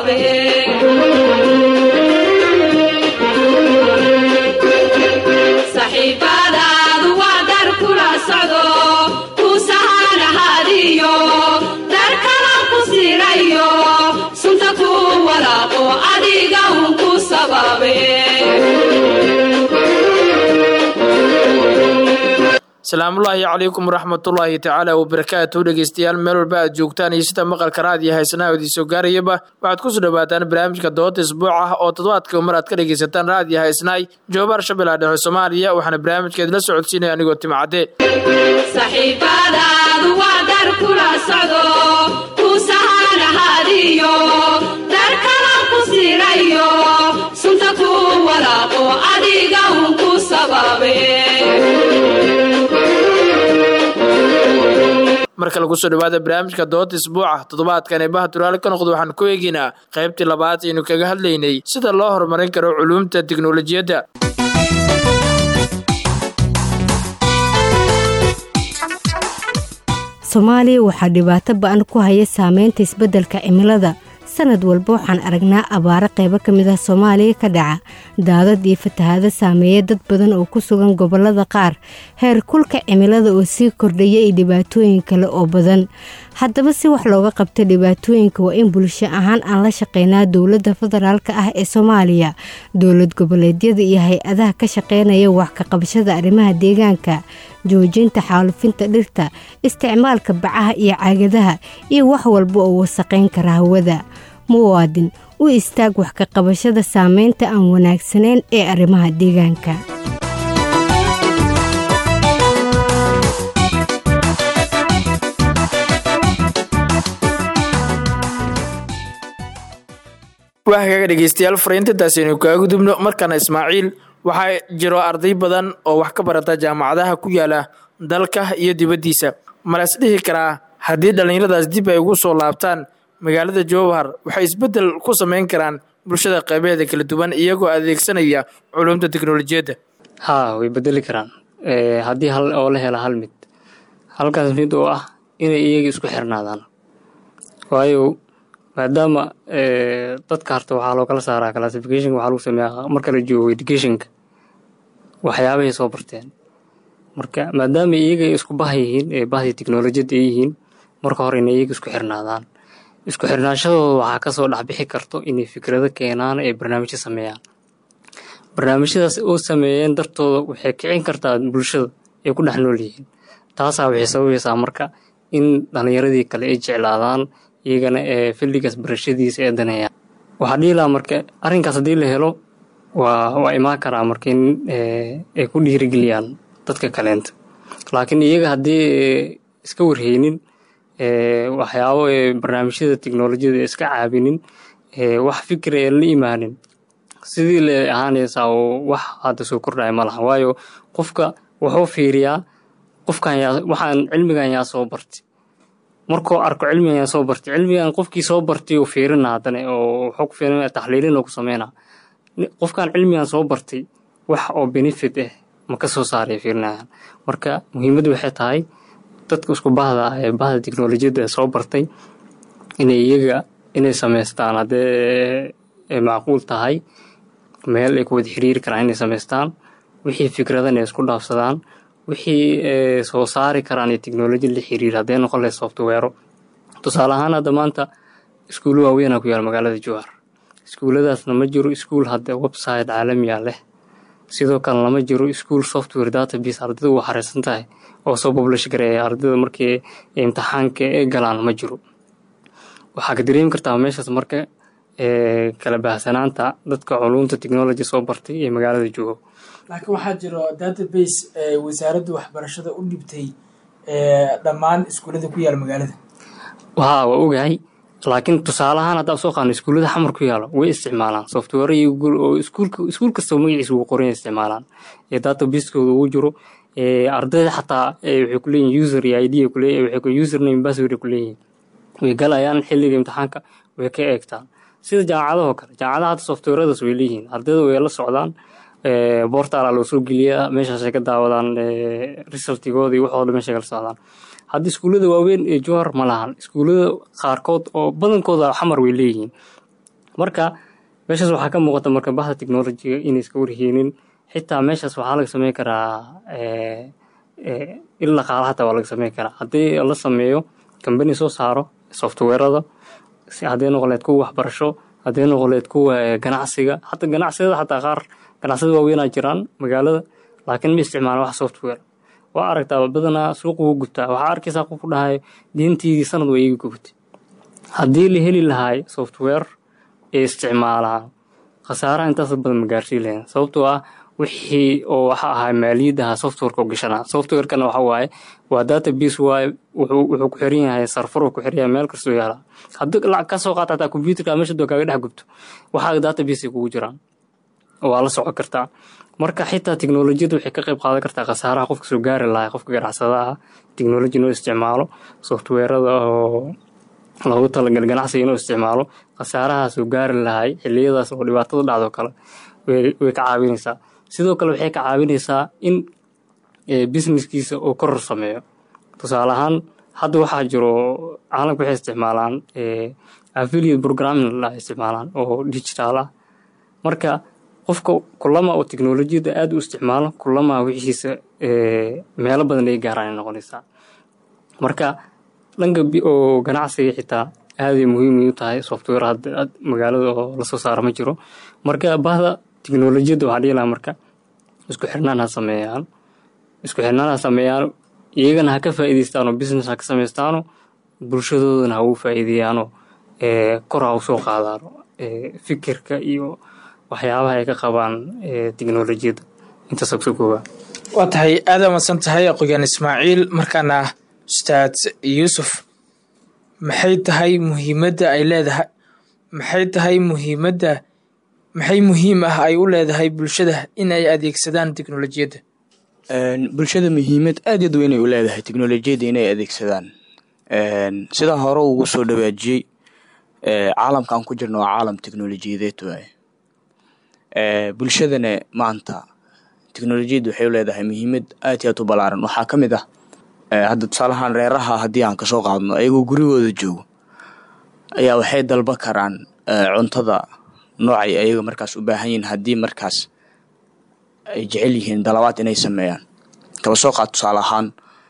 sabaabe saxiibadaadu waa dar kula socdo ku sahanahadiyo dar kala ku sirayo sunta ku walaaqo adiga un ku sabaabe asalaamullaahi calaykum waraxmatullaahi tacaala wabarakaatu dhegeystayaal meel walba aad joogtaan iyo sida maqalka raadiyo haysanaha idiin soo gaarayaba waxaad kusoo dhawaataan barnaamijka doodda isbuuc ah oo toddobaadka mar aad ka dhegeysataan raadiyo haysanahay joobaar shabeellaha dhexe soomaaliya waxaana barnaamijka idila socodsiinaya anigoo timcadde saxiibadaadu waa dar kula socdo ku sahanahadiyo dar kala ku sirayo sunta ku walaaqo adiga un ku sabaabe marka lagu soo dhawaada barnaamijka doodda isbuuca toddobaadkan ee baha turaale ka noqdo waxaan ku eegaynaa qaybtii labaad aynu kaga hadlaynay sida loo horumarin karo culuumta tiknolojiyadda soomaaliya waxaa dhibaato ba-an ku haya saameynta isbeddelka cimilada sanad walba waxaan aragnaa abaaro qaybo ka mid ah soomaaliya ka dhaca daadad iyo fatahaado saameeya dad badan oo ku sugan gobollada qaar heer kulka cimilada oo sii kordhaya iyo dhibaatooyin kale oo badan haddaba si wax looga qabta dhibaatooyinka waa in bulsho ahaan aan la shaqeynaa dowladda federaalk ah ee soomaaliya dowlad goboleedyada iyo hay-adaha ka shaqeynaya wax ka qabashada arrimaha deegaanka joojinta xaalufinta dhirta isticmaalka bacaha iyo caagadaha iyo wax walba oo wasaqayn kara hawada muwaadin u istaag wax ka qabashada saameynta aan wanaagsanayn ee arrimaha deegaanka waa hagaaga dhegeystayaal fariintantaasi aynu kaga gudubno markaana ismaaciil waxaa jiro arday badan oo wax ka barata jaamacadaha ku yaala dalka iyo dibaddiisa malas dhihi karaa haddii dhallinyaradaas dib ay ugu soo laabtaan magaalada jowhar waxay isbeddel ku samayn karaan bulshada qaybeeda kala duwan iyagoo adeegsanaya culumta teknolojiyadda haa way bedeli karaan haddii hal oo la hela hal mid halkaas mid oo ah inay iyaga isku xirnaadaan waayo maadaama dadka harta waxaa loo kala saaraa classificationka waxaa lagu sameeyaa marka la joogo educationka waxyaabahay soo barteen marka maadaama iyaga isku bah yihiin ee bahdii teknolojiyadda ay yihiin marka hore inay iyaga isku xirnaadaan isku xirnaanshadooda waxaa kasoo dhexbixi karto inay fikrado keenaan ee barnaamijyo sameeyaan barnaamijyadaas oo sameeyeen dartooda waxay kicin kartaa bulshada ay ku dhex nool yihiin taasaa waxay sababaysaa marka in dhallinyaradii kale ay jeclaadaan iyagana ee filligaas barashadiisa ee daneeyaan waxaa dhihi lahaa marka arrinkaas haddii la helo waa waa imaan karaa marka in ay ku dhiirigeliyaan dadka kaleenta laakiin iyaga haddii iska warheynin waxyaabo ee barnaamijyada teknolojiyada iska caabinin wax fikir ee la imaanin sidii la ahaanaysaa oo wax hadda soo kordhaya ma laha waayo qofka wuxuu fiiriyaa qofkan yaa waxaan cilmigan yaa soo bartay markuu arko cilmigan yaa soo bartay cilmigan qofkii soo bartay uu fiirina haddana oo wuxuu ku fiirinaya taxliilin oo ku sameynaa qofkan cilmigan soo bartay wax oo benefit ah ma ka soo saaray fiirinayaan marka muhiimaddu waxay tahay dadka isku bahda ah ee bahda teknolojiyadda soo bartay inay iyaga inay samaystaan haddee macquul tahay meel ay ku wada xiriiri karaan inay samaystaan wixii fikradan ay isku dhaafsadaan wixii soo saari karaan ee teknoloji la xiriira haddee noqon lahay softweero tusaale ahaan hadda maanta iskuulo waaweynaa ku yaal magaalada jowhar iskuuladaasna ma jiro iskuul hadda website caalamiya leh sidoo kale lama jiro iskuul software database ardayda u xareysan tahay oo soo publish gareeya ardayda markii imtixaanka ee galaan ma jiro waxaa ka dareemi kartaa meeshaas marka kala baahsanaanta dadka culumta technology soo bartay ee magaalada joogo laakiin waxaa jiro database wasaaradda waxbarashada u dhibtay dhammaan iskuullada ku yaala magaalada haa waa ogahay laakiin tusaale ahaan haddaa soo qaano iskuullada xamar ku yaalo way isticmaalaan software iyo google oo iskuulka iskuul kastoo magaciisa ugu qoran isticmaalaan ee database-kooda ugu jiro ardayda xataa waxay ku leeyihin user iyo id ay kuleeyihin waxay ku username password ay ku leeyihin way galayaan xilliga imtixaanka way ka eegtaan sida jaamacadahoo kale jaamacadaha hadda softwaradaas way leeyihiin ardayda way la socdaan bortala loo soo geliyaa meeshaasay ka daawadaan resultigooda iyo waxooda meeshay kala socdaan hadda iskuullada waaweyn ee jowhar ma lahan iskuullada qaarkood oo badankooda xamar way leeyihiin marka meeshaas waxaa ka muuqata marka bahda technologiga inay iska warheynin xitaa meeshaas waxaa laga sameyn karaa il dhaqaala hataa waa laga sameyn karaa haddii la sameeyo kambani soo saaro softwarada haddii noqoleed kuwa waxbarasho haddii noqoleed kuwa ganacsiga hata ganacsiyada xataa qaar ganacsiyada waaweynaa jiraan magaalada laakiin ma isticmaalan wax software waa aragtaa badanaa suuq wuu gutaa waxaa arkaysaa qof ku dhahay diintiidii sanad waa iiga gubtay haddii la heli lahay software ee isticmaalaan khasaaraha intaas badan ma gaarsiin lahayn sababtoo ah wixii oo waxa ahaa maaliyadaha softwareka u gashanaa softwarekana waxa waaye waa database waaye wuxuu wuxuu ku xiran yahay sarfar uu ku xiran yahay meel kastoo yaala haddii lacag ka soo qaata hataa computerka meesha doo kaaga dhex gubto waxaa database ay kugu jiraan waa la socon kartaa marka xitaa teknolojiyadda waxay ka qayb qaadan kartaa khasaaraha qofka soo gaari lahaa qofka ganacsadaha teknoloji inuu isticmaalo softwarada oo loogu talagal ganacsiga inuu isticmaalo khasaaraha soo gaari lahay xiliyadaas oo dhibaatada dhacdo kale way ka caawinaysaa sidoo kale waxay ka caawinaysaa in businesskiisa uu koror sameeyo tusaale ahaan hadda waxaa jiro caalamka waxay isticmaalaan affiliate programming la isticmaalaan oo digital ah marka qofka kulama oo teknolojiyadda aada u isticmaalo kulama wixiisa meelo badan ay gaaraan ay noqonaysaa marka dhanka oo ganacsiga xitaa aaday muhiim u tahay software hadda magaalada oo lasoo saara ma jiro marka bahda teknolojiyadda waxaa dhihi lahaa marka isku xirnaan ha sameeyaan isku xirnaan ha sameeyaan iyagana ha ka faa'iidaystaanoo business ha ka samaystaano bulshadoodana ha ugu faa'iideeyaanoo kor ha u soo qaadaano fikirka iyo waxyaabaha ay ka qabaan teknolojiyadda intaas ku kooba waa tahay aada madsan tahay aqoyaan ismaaciil markaana ustaad yuusuf maxay tahay muhiimadda ay leedahay maxay tahay muhiimadda maxay muhiim ah ay u leedahay bulshada in ay adeegsadaan teknolojiyadda bulshada muhiimad aad yaad weyn ay u leedahay teknolojiyadda inay adeegsadaan sidaa hore ugu soo dhawaajiyey caalamkaan ku jirna waa caalam teknolojiyadeed waaye bulshadana maanta teknolojiyadda waxay u leedahay muhiimad aad iyo aad u balaaran waxaa ka mid ah hadda tusaalahaan reeraha haddii aan kasoo qaadno ayagoo gurigooda joogo ayaa waxay dalba karaan cuntada noocay ayaga markaas u baahan yihiin haddii markaas ay jecel yihiin dalabaad inay sameeyaan kaba soo qaad tusaale ahaan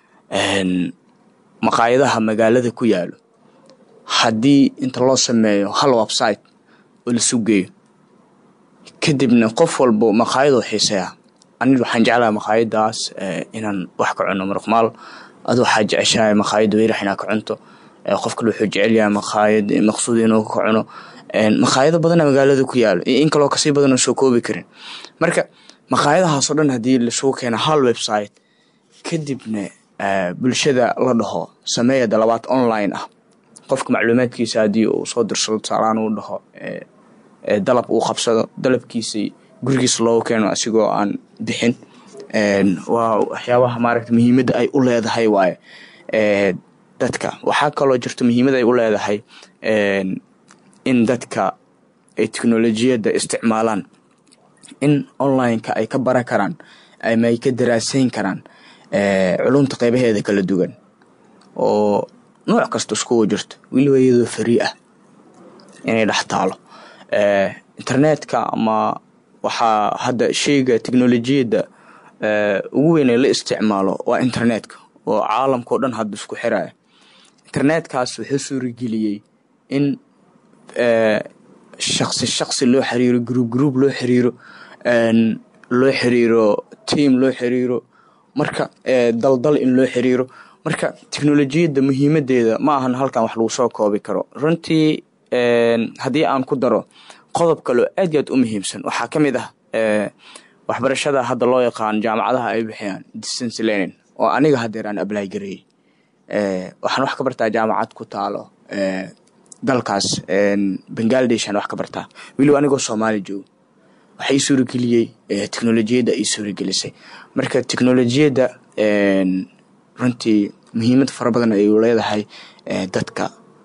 maqaayadaha magaalada ku yaalo haddii inta loo sameeyo hal website oo la sugeeyo kadibna qof walbo maqaayadoo xiiseeya aniga waxaan jeclahay maqaayadaas inaan wax ka cuno marqmaal adu waxaa jeceshahay maqaayada weyrax inaa ka cunto qof kale wuxuu jecelyahay maqaayad maqsuud inuu ka cuno maqaayado badana magaalada ku yaalo iyo in kaloo kasii badan oo soo koobi karin marka maqaayadahaasoo dhan haddii lasugu keeno hal website kadibna bulshada la dhaho sameeya dalabaad online ah qofka macluumaadkiisa haddii uu soo dirsado tusaalaan uu dhaho dalab uu qabsado dalabkiisa gurigiisa loogu keeno asigoo aan bixin waa waxyaabaha maaragta muhiimadda ay u leedahay waaye dadka waxaa kaloo jirto muhiimad ay u leedahay in dadka ay teknolojiyadda isticmaalaan in online-ka ay ka baran karaan ama ay ka daraaseyn karaan culumta qeybaheeda kala duwan oo nooc kasta iskugu jirto weliba iyadoo farii ah inay dhex taalo internetka ama waxaa hadda sheyga teknolojiyadda ugu weyn ee la isticmaalo waa internetka oo caalamka o dhan hadda isku xiraya internetkaas wuxuu suurageliyey in shaqsi shaqsi loo xiriiro gruub gruub loo xiriiro loo xiriiro tiam loo xiriiro marka daldal in loo xiriiro marka teknolojiyadda muhiimadeeda ma ahan halkan wax lagu soo koobi karo runtii haddii aan ku daro qodob kaloo aad iyo aad u muhiimsan waxaa ka mid ah waxbarashada hadda loo yaqaan jaamacadaha ay bixiyaan distance learning oo aniga hadeer aan ablay gareeyey waxaan wax ka bartaa jaamacad ku taalo dalkaas bangaladesh aan wax ka bartaa weliba anigoo soomaali joogo waxa ii suurageliyey teknolojiyadda ii suuragelisay marka teknolojiyadda runtii muhiimad fara badan ay leedahay dadka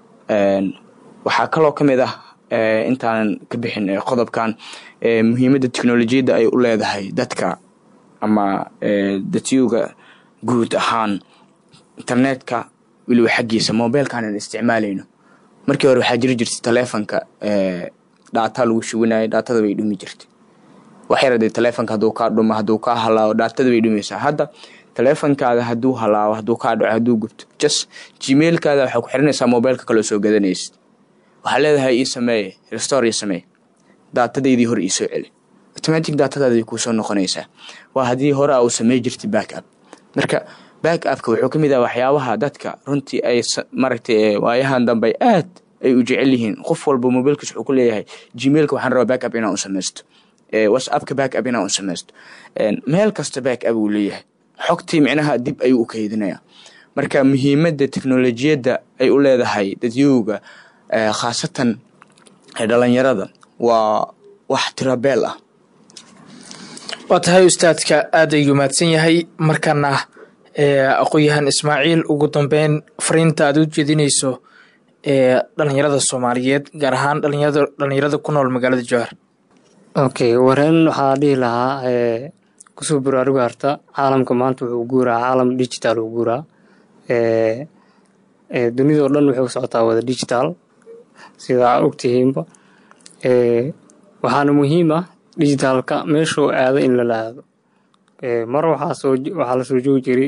waxaa kaloo ka mid ah intaanan ka bixin qodobkan muhiimadda teknolojiyadda ay u leedahay dadka ama datyuga guud ahaan internetka weliba xaggiisa mobilkan aan isticmaalayno markii hore waxaa jiri jirtay taleefonka dhaataa lagu shubanayay dhaatada bay dhumi jirtay waxyar hadee taleefonka hadduu kaa dhumo hadduu kaa halaabo dhaatada bay dhumaysaa hadda taleefonkaada hadduu halaabo hadduu kaa dhaco hadduu gubto jas gmailkaada waxaa ku xiranaysaa mobilka kaloo soo gadanaysid waxaa leedahay ii sameeye restore ii sameeye daatadaydii hore iisoo celi automatic daatadaada kuusoo noqonaysaa waa haddii hore uu samey jirtay back up marka back upka wuxuu ka mid ah waxyaabaha dadka runtii ay maragtay waayahan dambe aad ay u jecel yihiin qof walba mobilkiis wuxuu ku leeyahay gmailka waxaan rabaa back up inaan u samaysto whatsappka back up inaan u samaysto meel kasta back up uu leeyahay xogtii micnaha dib ayuu u kaydinaya marka muhiimadda teknolojiyadda ay u leedahay dadyowga khaasatan dhalinyarada waa wax tirabeel ah waa tahay ustaadka aad ayuu mahadsan yahay markana aqoon-yahan ismaaciil ugu dambeyn fariinta aad u jeedinayso ee dhalinyarada soomaaliyeed gaar ahaan dhalinyarada dhalinyarada ku nool magaalada jowhar okay wareen waxaa dhihi lahaa kusoo baraaruga harta caalamka maanta wuxuu guuraa caalam digital uu guuraa dunidao dhan waxay u socotaa wada digital sidaa ogtihiinba waxaana muhiim ah digitaalka meeshuu aado in lala aado mar waxaa lasoo joogi jiray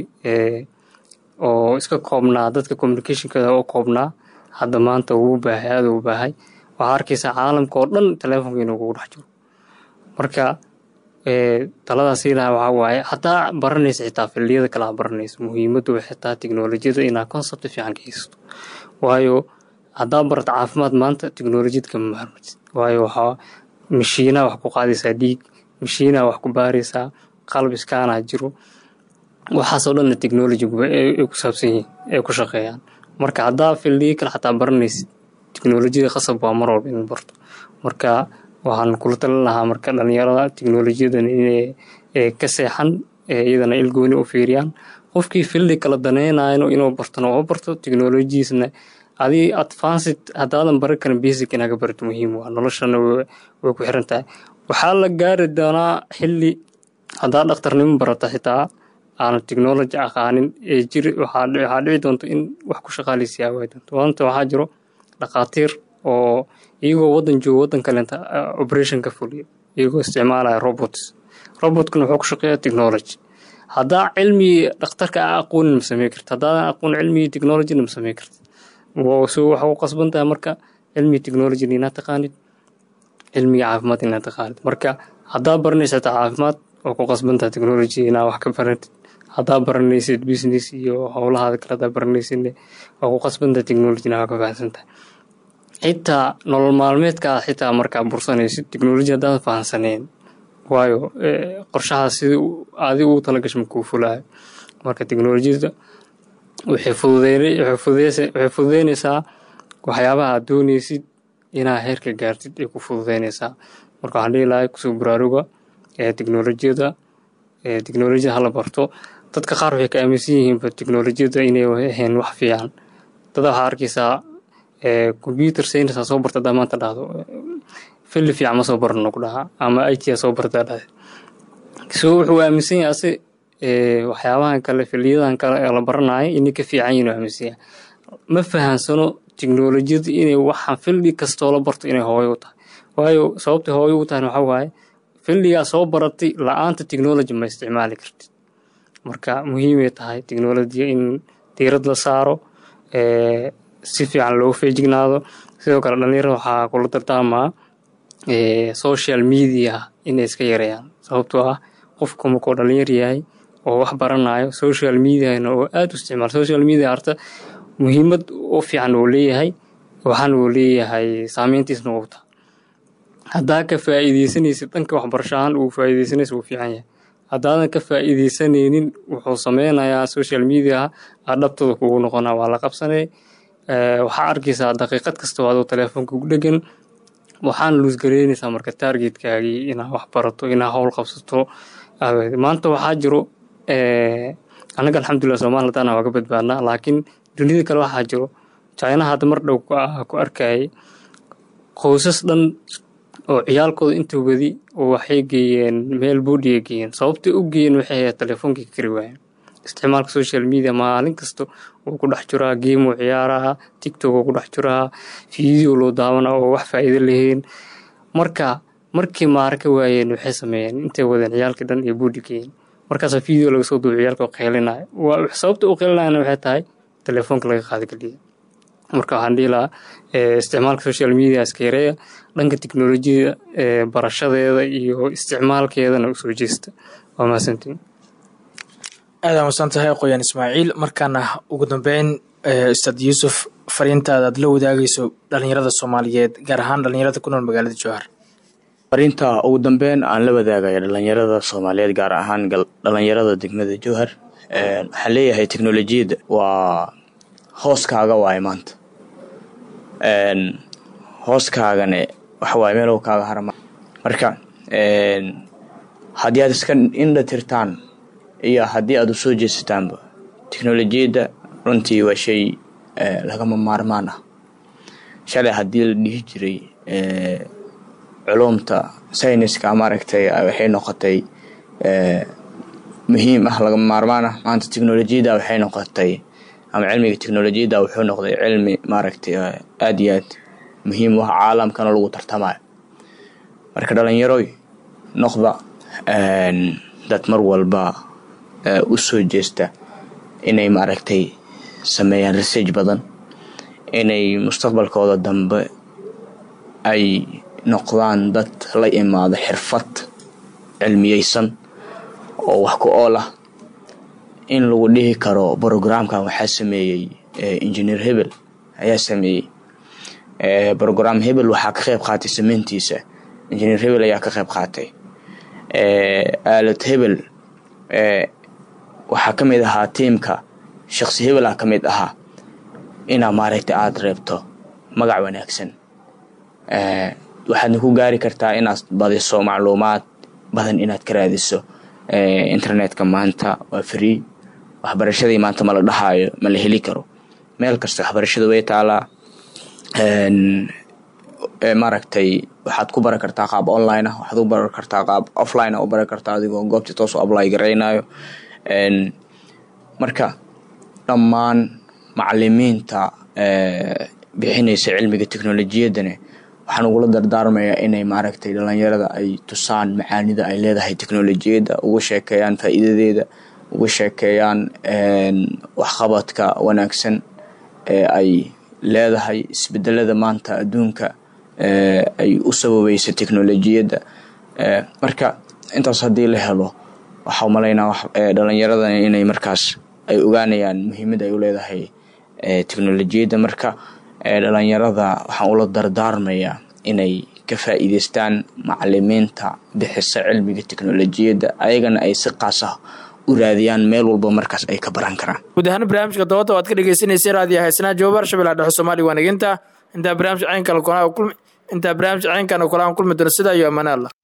oo iska koobnaa dadka communicationkooda oo koobnaa hadda maanta wuu baahay aada u baahay waxaa arkaysaa caalamka oo dhan teleefonka inuu kugu dhex jiro marka taladaas ilaha waxaa waaye hataa baranaysa xitaa fildiyada kale ha baranayso muhiimaddu xitaa teknolojiyada inaa concept fiican ka haysato waayo haddaa barata caafimaad maanta teknolojiyad kama maarmatid waayo waxaa mashiinaa wax ku qaadaysaa dhiig mashiinaa wax ku baaraysaa qalb iskaanaa jiro waxaasoo dhanna technology ay ku saabsan yihiin ay ku shaqeeyaan marka haddaa fildiyo kale xataa baranaysid teknolojiyada qasab waa mar walba in barto marka waxaan kula talin lahaa marka dhalinyarada teknolojiyadan inay ka seexan iyadana ilgooni u fiiriyaan qofkii fildi kala daneynayno inuu bartona oo barto teknolojiisna adii advanced haddaadan baran karin basic inaga barto muhiim waa noloshana way ku xiran tahay waxaa la gaari doonaa xilli haddaa dhakhtarnimo barata xitaa aan technology aqaanin ee jiri waxaa dhici doonta in wax ku shaqaaleysiyaa waay doonto maanta waxaa jiro dhakhaatiir oo iyagoo waddan joogo waddan kalenta operation ka fuliyo iyagoo isticmaalaya robots robotkana wuxuu ku shaqeeya technology haddaa cilmi dhakhtarka a aqoonin ma samey karta haddaadan aqoon cilmigii technologyna ma samey karta so waxa u qasban tahay marka cilmigi technology inaad taqaanid cilmiga caafimaad inaad taqaanid marka haddaa baranaysa xitaa caafimaad oo ku qasban tahay technology inaad wax ka baratid haddaa baranaysid business iyo howlahaada kale haddaa baranaysidne waa ku qasban tahay technology inaad wax ka fahansan tahay xitaa nolol maalmeedkaa xitaa markaa bursanaysid technology haddaadan fahansaneyn waayo qorshahaa sidii adigu u talagasha makuu fulaayo marka technolojiyada waxay fududeynaysaa waxyaabaha aad doonaysid inaa heerka gaartid ay ku fududeynaysaa marka waxaan dhihi lahay kusoo baraaruga teknolojiyada teknolojiyada hala barto dadka qaar waxay ka aaminsan yihiinba teknolojiyada inay ahayn wax fiican dada waxaa arkaysaa computer science soo barta hadaa maanta dhahdo filli fiican ma soo barano ku dhahaa ama it soo bartaa dhahde so wuxuu aaminsan yahay ase waxyaabahan kale filiyadan kale ee la baranayo inay ka fiican yihin aaminsan yahay ma fahansano teknolojiyada inay waxaan fildi kastoo la barto inay hooyo u tahay waayo sababtay hooyo u tahay waxaa waaye fildigaa soo baratay la-aanta technology ma isticmaali kartid marka muhiimay tahay technolojiya in diirad la saaro si fiican loogu feejignaado sidoo kale dhalinyarada waxaa kula dardaarmaa social media inay iska yareeyaan sababtoo ah qofku markuu dhalinyar yahay oo wax baranayo social mediana oo aada u isticmaal social media harta muhiimad u fiican uu leeyahay waxaana uu leeyahay saameyntiisna uu taa haddaa ka faa'iideysanaysid dhanka waxbarashahaan uu faa'iideysanaysa wuu fiican yahay haddaadan ka faa'iideysanaynin wuxuu sameynayaa social media aa dhabtooda kugu noqonaa waa la qabsanay waxaa arkaysaa daqiiqad kasta oo adoo teleefoonka ugu dhegan waxaana luusgareynaysaa marka taargetkaagii inaa wax barato inaa howl qabsato maanta waxaa jiro annaga alxamdulilah soomali haddaana waa ka badbaadnaa laakiin dunida kale waxaa jiro chinaha hadda mar dhow ku arkayay qoysas dhan oo ciyaalkooda inta wadi oo waxay geeyeen meel boodiya geeyeen sababtay u geeyeen waxay ahayd teleefoonkii ka kari waayeen isticmaalka social media maalin kasta wuu ku dhex jiraa game uu ciyaaraa tiktok uu ku dhex jiraa video loo daawana oo wax faa'iido lahayn marka markii maarka waayeen waxay sameeyeen intay wadeen ciyaalkii dhan iyo buudhigeen markaasaa video laga soo duuba ciyaalka oo qeylinayo waa sababta u qeylinayana waxay tahay telefoonka laga qaadageliya marka waxaan dhihi lahaa isticmaalka social media iska yareeya dhanka teknolojiyada barashadeeda iyo isticmaalkeedana usoo jeesta waa mahadsantiin aada masan tahay qoyaan ismaaciil markaana ugu dambeyn ustaad yuusuf fariintaada aad la wadaagayso dhalinyarada soomaaliyeed gaar ahaan dhalinyarada ku nool magaalada jowhar fariinta ugu dambeyn aan la wadaagaya dhalinyarada soomaaliyeed gaar ahaan dhalinyarada degmada jowhar waxaan leeyahay teknolojiyadda waa hooskaaga waaye maanta hooskaagane waxawaaye meelow kaaga harama marka haddii aad iska indha tirtaan iyo haddii aad u soo jeesataanba teknolojiyadda runtii waa shay lagama maarmaan ah shalay haddii la dhihi jiray culumta sayniska maaragtay waxay noqotay muhiim ah lagama maarmaan ah maanta teknolojiyadda waxay noqotay ama cilmiga teknolojiyadda wuxuu noqday cilmi maaragtay aada iyo aad muhiim u ah caalamkana lagu tartamayo marka dhalinyaroy noqda dad mar walba u soo jeesta inay maaragtay sameeyaan research badan inay mustaqbalkooda dambe ay noqdaan dad la imaado xirfad cilmiyeysan oo wax ku ool ah in lagu dhihi karo brogramkan waxaa sameeyey engineer hebel ayaa sameeyey brogram hebel waxaa ka qeyb qaatay sameyntiisa engineer hebel ayaa ka qeyb qaatay aalad hebel waxaa ka mid ahaa tiimka shaqsi hebel ah ka mid ahaa inaa maaragtay aada reebto magac wanaagsan waxaadna ku gaari kartaa inaad badiso macluumaad badan inaad ka raadiso internetka maanta waa free waxbarashadii maanta ma la dhahaayo ma la heli karo meel kasta waxbarashada way taalaa maaragtay waxaad ku baran kartaa qaab online ah waxaad u baran kartaa qaab offline ah u baran kartaa adigoo goobta toos u apply garaynayo marka dhammaan macalimiinta bixinaysa cilmiga teknolojiyaddane waxaan ugula dardaarmayaa inay maaragtay dhalinyarada ay tusaan macaanida ay leedahay teknolojiyadda uga sheekeeyaan faa'iidadeeda uga sheekeeyaan waxqabadka wanaagsan ee ay leedahay isbedelada maanta adduunka ay u sababaysa teknolojiyadda marka intaas haddii la helo waxaa umalaynaa dhalinyarada inay markaas ay ogaanayaan muhiimada ay u leedahay teknolojiyadda marka dhalinyarada waxaan ula dardaarmayaa inay ka faa'iideystaan macalimiinta bixisa cilmiga teknolojiyadda ayagana ay si qaas ah u raadiyaan meel walba markaas ay ka baran karaan guud ahaan barnaamijka dabada waad ka dhegeysanaysa raadiyo haysanaha jawbar shabellaha dhexe soomaaliya waanaginta intaa barnaamij caynkan kulmi intaa barnaamij caynkan kula aan kulmi doono sidaa iyo ammaane allah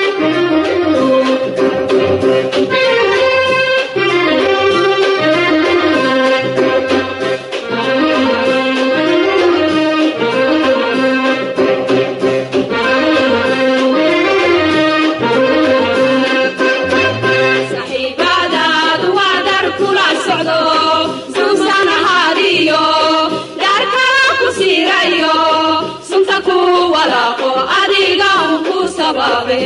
saxiibadaadu waa dar kula socdo suusan ahaadiyo daarkala ku siirayo sunta ku walaaqo adiga un ku sababe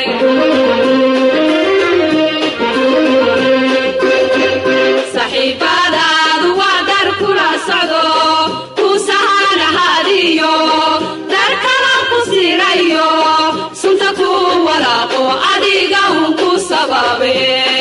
saxiibadaadu waa dar kula socdo ku sahan ahaadiyo daarkala ku siirayo sunta ku walaaqo adiga un ku sababe